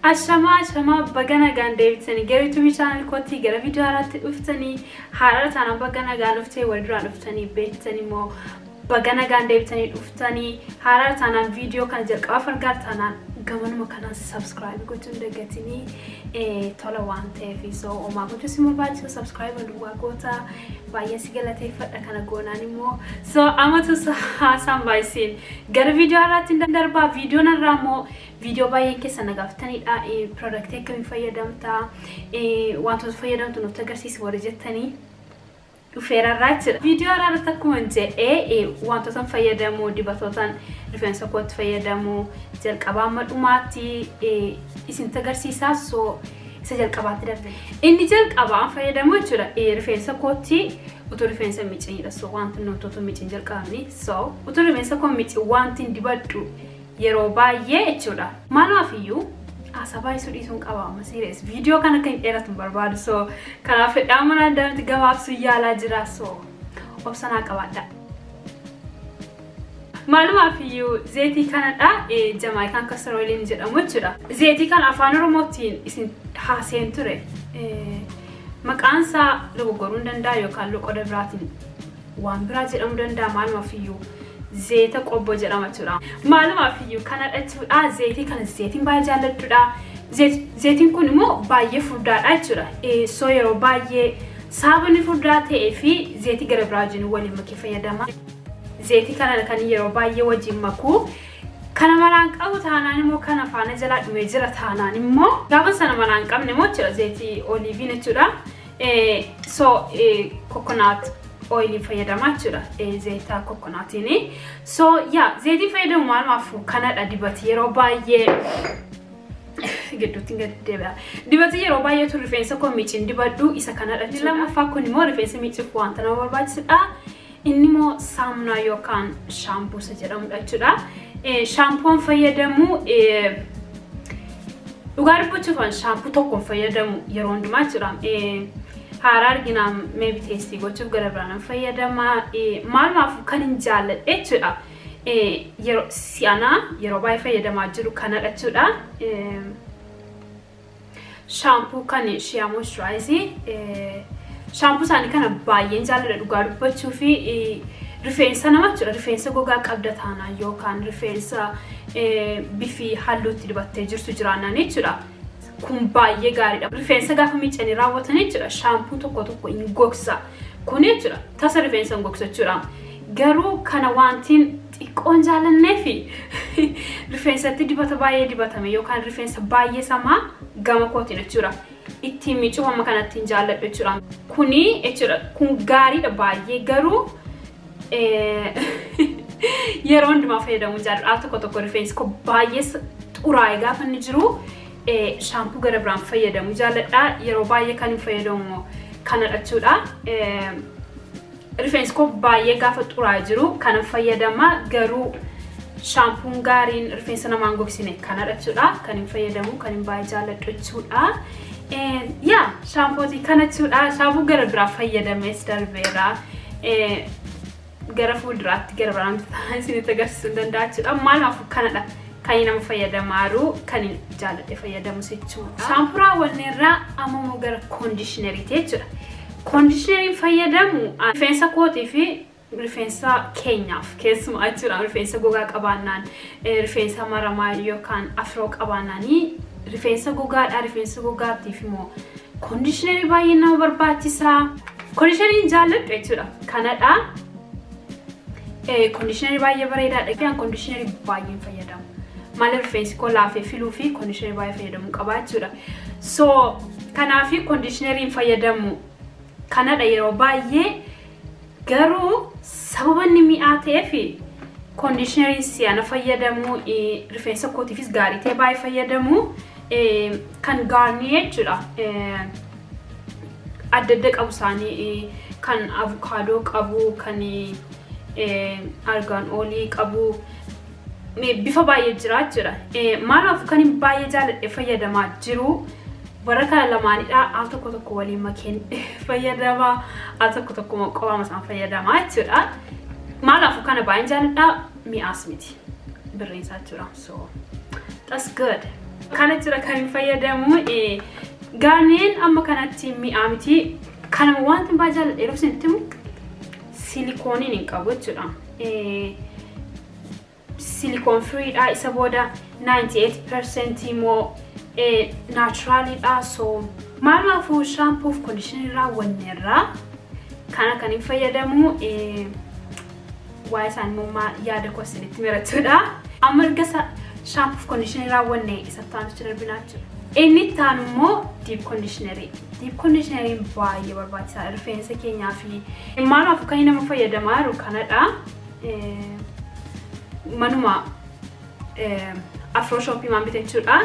Ashamaa ashamaa baga nagaan deebitanii gara yuutuubii chaanal kootii gara viidiyoo haaraatti dhuftanii haarara taanaan baga nagaan dhuftee wal duraan dhuftanii beektanii immoo baga nagaan deebitanii dhuftanii haarara taanaan viidiyoo kana jalqabaaf argaa taanaan gamanuma kanaan sabskiraayib gochuun dagatinii tola waan ta'eef so homaa gochuu si barbaachisa sabskiraayib duwwaa goota baay'ee si galateeffadha kana goonaan immoo so amatu haasaan baay'isiin gara viidiyoo haaraatti hin darbaa viidiyoon irraa immoo viidiyoo baay'een keessa nagaafataniidha piroodaaktii akkamiin fayyadamta wantoota fayyadamtu nutti agarsiisi warri jettanii dhufeerarraa jira. Viidiyoo irratti akkuma jedhee wantoota fayyadamu dibatootaan rifeensa kootti fayyadamu jalqabaa amma dhumaatti isinitti agarsiisaa so isa jalqabaatti darbe. Inni jalqabaa fayyadamu jechuudha rifeensa kootti utuu rifeensa miiciniidha so wanti nuti utuu miicin jalqabni so utuu rifeensa koo miicin wanti dibadhu yeroo baay'ee jechuudha. Maalaaf iyyuu haasaa baay'isuu dhiisuun qaba amma sirees viidiyoo kana kan dheeratu hin barbaadu so kanaaf fedhaa mana addaatti gabaabsuu yaalaa jira so obsanaa qabaadha. Maalumaaf iyyuu zeetii kanadha jamaayikaan kastarooliin jedhamu jechuudha. Zeetii kana afaan oromootiin isin haaseen ture maqaan isaa dogoggoruu hin danda'a yookaan loqoda biraatiin waan biraa jedhamuu danda'a maalumaaf iyyuu. zeeta qobbo jedhama jechuudha. Maalumaaf iyyuu kanadha jechuudha. Zeetii kana zeetiin baay'ee jaalladhuudha. Zeetiin kun immoo baay'ee furdaadha jechuudha. So yeroo baay'ee saabni furdaa ta'ee fi zeetii gara biraa wajjin waliin makee fayyadama. Zeetii kana kan yeroo baay'ee wajjin makuu kana maraan qabu taanaan immoo kana faana jalaa dhumee jira taanaan immoo gaafa sana maraan qabne immoo jechuudha zeetii oliiviin jechuudha. So kokonaat oilii fayyadamaa jechuudha zeetaa kokonaatiin. So yaa zeetii fayyadamu maalumaaf kanadha dibati yeroo baay'ee gidduutti gadi deebi'a. Dibati yeroo baay'eetu rifeensa koo miicin dibadhu isa kanadha jechuudha. Lammaffaa kun immoo rifeensa miicuuf wanta nama barbaachisudha. Inni immoo saamunaa yookaan shaampuusa jedhamudha jechuudha. Shaampuun fayyadamu dhugaa dubbachuufan shaampuu tokkoon fayyadamu yeroo hundumaa jechuudha. haaraa arginaa meebi teestii gochuuf gara biraan fayyadama. Maalumaaf kan hin jaalladhe jechuudha. Yeroo si'anaa yeroo baay'ee fayyadamaa jiru kanadha jechuudha. Shaampuu kan shiyaa moisturaayizii. Shaampuu isaanii kana baay'een jaalladha dhugaa dubbachuu fi rifeensa nama jechuudha. Rifeensa gogaa qabda taanaan yookaan rifeensa bifi halluutti dibattee jirtu jiraannan jechuudha. kun baay'ee gaariidha. Rifeensa gaafa miicanii raawwatan jechuudha. Shaampuu tokko tokko hin gogsa. Kun jechuudha. Tasa rifeensa hin gogsa jechuudha. Garuu kana wantiin xiqqoon jaalannee fi rifeensatti dibata baay'ee dibatame yookaan rifeensa baay'ee samaa gama kootiin jechuudha. Ittiin miicuuf amma kanatti hin jaalladhu jechuudha. Kuni jechuudha. Kun gaariidha baay'ee garuu yeroo hundumaa fayyadamuu jaalladha. Al tokko tokko rifeensi koo baay'ee xuraa'ee gaafa inni jiru. shaampuu gara biraan fayyadamu jaalladha. Yeroo baay'ee kan hin fayyadamu kanadha jechuudha. Rifeensi koo baay'ee gaafa xuraa'ee jiru kana fayyadama garuu shaampuun gaariin rifeensa namaa hin gogsine kanadha jechuudha. Kan hin fayyadamu kan hin baay'ee jaalladhu jechuudha. Yaa shaampootii kana jechuudha. Shaampuu gara biraa fayyadamees darbeera. Gara fuulduraatti gara biraan isinitti agarsiisuu hin danda'a jechuudha. Maalaaf kanadha. kan nama fayyadamaaru kan jaalladhe fayyadamus jechuudha. Shaampuu raawwanneerraa amma immoo gara koondishineriiti jechuudha. Koondishineriin fayyadamu rifeensa kootii fi rifeensa keenyaaf keessumaa jechuudha. Rifeensa gogaa qabaannaan rifeensa maramaa yookaan afroo qabaannaanii rifeensa gogaadha. Rifeensa gogaatiif immoo koondishinerii baay'ee nama barbaachisaa. Koondishineriin jaalladhu jechuudha. Kanadha. Koondishinerii baay'ee bareedaadha. Koondishinerii baay'een fayyadamu. maaliif rifeensi koo laafee filuu fi koondishinerii baay'ee fayyadamuu qaba jechuudha. So kanaaf koondishineriin fayyadamu kanadha yeroo baay'ee garuu sababa inni mi'aa ta'eef koondishineriin si'ana fayyadamu rifeensa kootiifis gaarii ta'e baay'ee fayyadamu kan gaarnii jechuudha. Adda adda qabu isaanii kan avukaadoo qabu kan argaan oolii qabu. bifa baay'ee jira jechuudha. Maalaaf kan hin baay'ee jaalladhe fayyadamaa jiru warra kana lamaanidha. Al tokko tokko waliin makeen fayyadama. Al tokko tokko qofaama isaan fayyadamaa jechuudha. Maalaaf kana baay'een jaalladha mi'aas miti. Birriinsaa jechuudha. So that's good. Kana jira kan hin fayyadamu gaarneen amma kanatti mi'aa miti. Kanama wanti baay'ee jaalladha yeroo isin itti silikooniin hin qabu jechuudha. Silikoon firiidha isa booda 98% immoo naachuraaliidha. So maalumaafuu shaampoof kondishinarii raawwanneerraa kana kan hin fayyadamu waa'ee isaanii immoo yaada koo isinitti mirachuudha. Amma erga shaampoof kondishinarii raawwanne isatti aanutti darbinaa jira. Inni itti aanu immoo diip kondishinarii. Diip kondishinariin baay'ee barbaachisaadha rifeensa keenyaa fi maalumaaf kan nama fayyadamaa jiru kanadha. Manuma afroo shooppii maan bite jechuudha.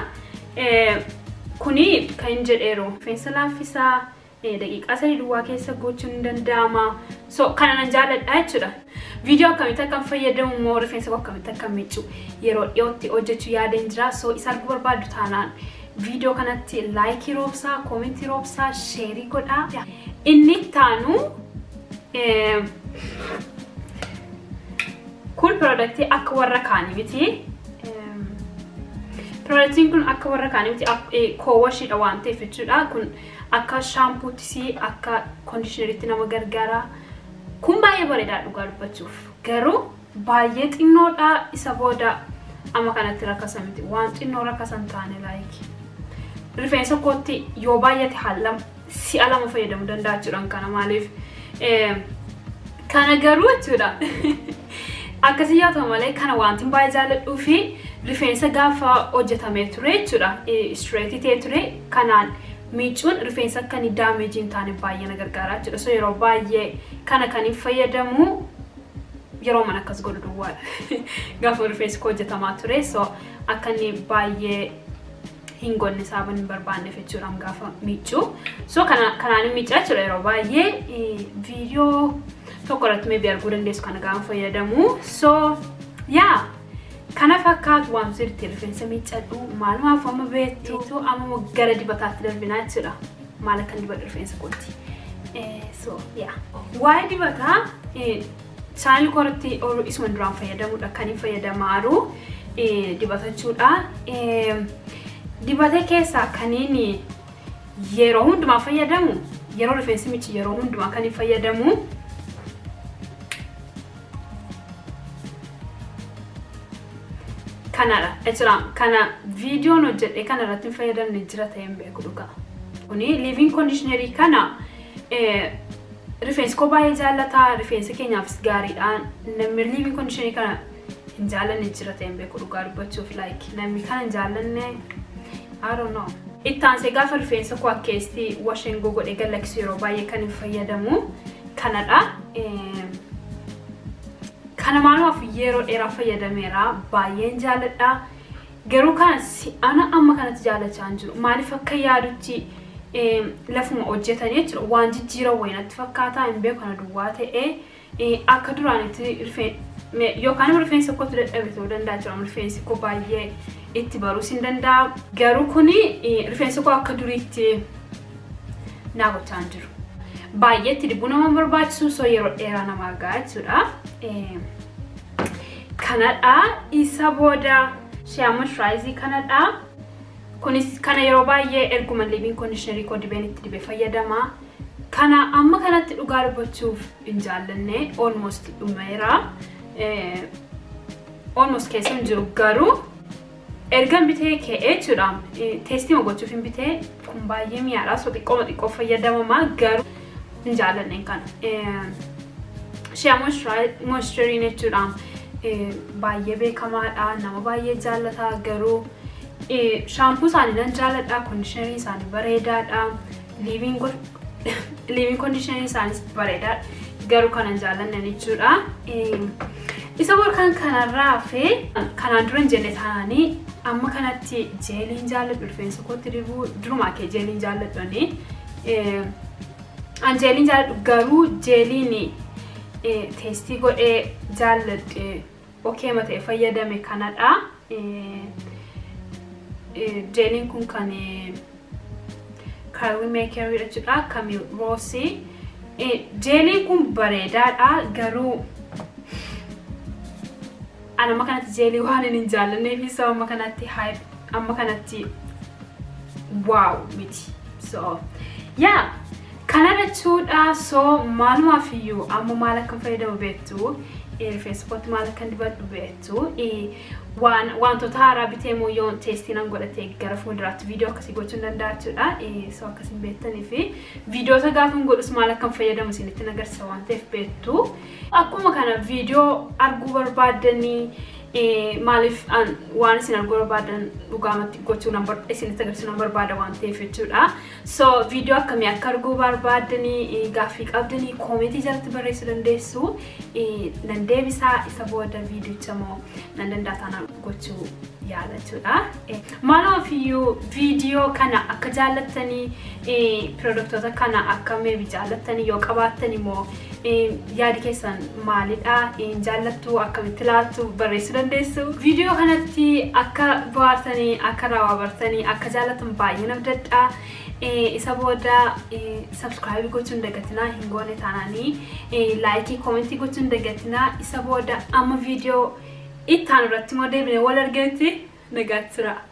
Kuni kan hin jedheeru rifeensa laaffisaa daqiiqaa sadii duwwaa keessa gochuun ni danda'ama. So kana nan jaalladha jechuudha. Viidiyoo akkamitti akka fayyadamu immoo rifeensa koo akkamitti akka miiccu yeroo dhiyootti hojjechuu yaadeen jira. So isa arguu barbaaddu taanaan viidiyoo kanatti laayikii roobsaa, koomentii roobsaa, sheerii godhaa. Inni ittaanu kun piroodaktii akka warra kaanii miti. Piroodaktiin kun akka warra kaanii miti koowwashiidha waan ta'eef jechuudha. Kun akka shaampuuttis akka kondishinariitti nama gargaara. Kun baay'ee bareedaa dhugaa dubbachuuf. Garuu baay'ee xinnoodha isa booda amma kanatti rakkasa miti. Waan xinnoo rakkasa hin taane laayikii. rifeensa kootti yoo baay'ate haallam si'a lama fayyadamuu danda'a jechuudhaan kana maaliif kana garuu jechuudha akkasii yaa ta'u malee kana wanti baay'ee jaalladhuu fi rifeensa gaafa hojjetamee ture jechuudha istireetii ta'ee ture kanaan miicuun rifeensa akka inni daameejii hin taane baay'ee na gargaara jechuudha so yeroo baay'ee kana kan hin fayyadamu yeroo mana akkas godhu duwwaadha gaafa rifeensi koo hojjetamaa ture so akka inni baay'ee hin gonne saaban hin barbaanneef jechuudhaan gaafa miiccu. So kanaan hin miicca jechuudha yeroo baay'ee viidiyoo tokko irratti meebii arguu dandeessu kana gaafa fayyadamu. So yaa kana fakkaatu waan sirriitti rifeensa miiccadhu maalumaaf amma beektu amma gara dibataatti darbinaa jechuudha. Maal akka dibadhu rifeensa kootti. So yaa waa'ee dibataa chaanil koratti isuma duraan fayyadamudha kan hin fayyadamaaru dibatachuudha. Dibata keessaa kaniin yeroo hundumaa fayyadamu yeroo rifeensi miiccu yeroo hundumaa kan hin fayyadamu kanadha jechuudha kana viidiyoon hojjedhe kana irratti hin fayyadamne jira ta'ee hin beeku dhugaa kuni liiviin koondishinarii kana rifeensi koo baay'ee jaallataa rifeensa keenyaafis gaariidha namni liiviin koondishinarii kana hin jaallanne jira ta'ee hin beeku dhugaa dubbachuuf like namni kana hin jaallanne I don't know. Ittaansee gaafa rifeensa koo akkeessi washeen godhee gallaksu yeroo baay'ee kan hin fayyadamu kanadha. Kana maalumaaf yeroo dheeraa fayyadameera baay'een jaalladha. Garuu kana ana amma kanatti jaallachaa hin jiru. Maaliif akka yaadutti lafuma hojjetanii jechuudha. Waan jijjiiran wayinatti fakkaataa hin beeku kana duwwaa ta'ee akka duraanitti yookaan rifeensa kootu dadhabe ta'uu danda'a jechuudha. Rifeensi koo baay'ee itti baruus hin danda'a. Garuu kuni rifeensa koo akka duriitti naa gochaa hin jiru. Baay'ee itti dibuu nama barbaachisu so yeroo dheeraa nama argaa jechuudha. Kanadha isa booda shea moisturaayizii kanadha. Kunis kana yeroo baay'ee erguma liiviin koondishinarii koo dibeen itti dibee fayyadama. Kana amma kanatti dhugaa dubbachuuf hin jaallanne almost dhumeera. Almost keessa hin jiru garuu ergan bitee ka'ee jechuudha. Teestii gochuuf hin bitee kun baay'ee mi'aadha. So xiqqooma xiqqoo fayyadamama garuu hin jaallanne kana. Shea moisturiin jechuudha. Baay'ee beekamaadha. Nama baay'ee jaallata garuu shaampuu isaanii nan jaalladha. Koondishinarii isaanii bareedaadha. Liiviin koondishinarii isaaniis bareedaadha. Garuu kanan jaallanne jechuudha. Isa borkaan kanarraa fi kanaan dura hin jenne taananii amma kanatti jeeliin jaalladhu rifeensa kootti dibuu durumaa kee jeeliin jaalladhani. An jeeliin jaalladhu garuu jeeliin teestii godhee jaalladhe okeema ta'e fayyadame kanadha. Jeeliin kun kan kaawwii meekerii jechuudha. Kami roosii. Jeeliin kun bareedaadha garuu anama kanatti jeelii waan hin jaallanneef sababa kanatti amma kanatti waaw miti so yaa kana jechuudha so maalumaaf iyyuu amma maal akkan fayyadamu beektu rifeensa kootti maal akkan dibadhu beektu waan wantoota haaraa bitee moo yoon teestii nan godhatee gara fuulduraatti viidiyoo akkasii gochuu hin danda'a jechuudha so akkasiin beektanii fi viidiyoota gaafa hin godhus maal akkan fayyadamu isinitti agarsiisa waan ta'eef beektu akkuma kana viidiyoo arguu barbaaddanii maaliif waan isin arguu barbaadan dhugaamatti gochuu isinitti agarsiisuu nan barbaada waan ta'eef jechuudha. So viidiyoo akkamii akka arguu barbaadanii gaaffii qabdanii koomeetii jalatti barreessuu dandeessu. Nan deebisaa isa booda viidiyocha moo nan danda'a taanaan gochuu yaala jechuudha. Maalaaf iyyuu viidiyoo kana akka jaallattanii piroodaktoota kana akka meebi jaallattanii yoo qabaattan immoo yaadi keessan maalidha jaallattu akkamitti ilaaltu barreessuu dandeessu. Viidiyoo kanatti akka bohaartanii akka raawwaa bartanii akka jaallatan baay'ee nabdadha. Isa booda sabskiraaybii gochuu hin dagatinaa hin goone taananii laayikii koomentii gochuu hin dagatinaa isa booda amma viidiyoo itti aanu irratti immoo deebinee wal argeetti nagaatti tura.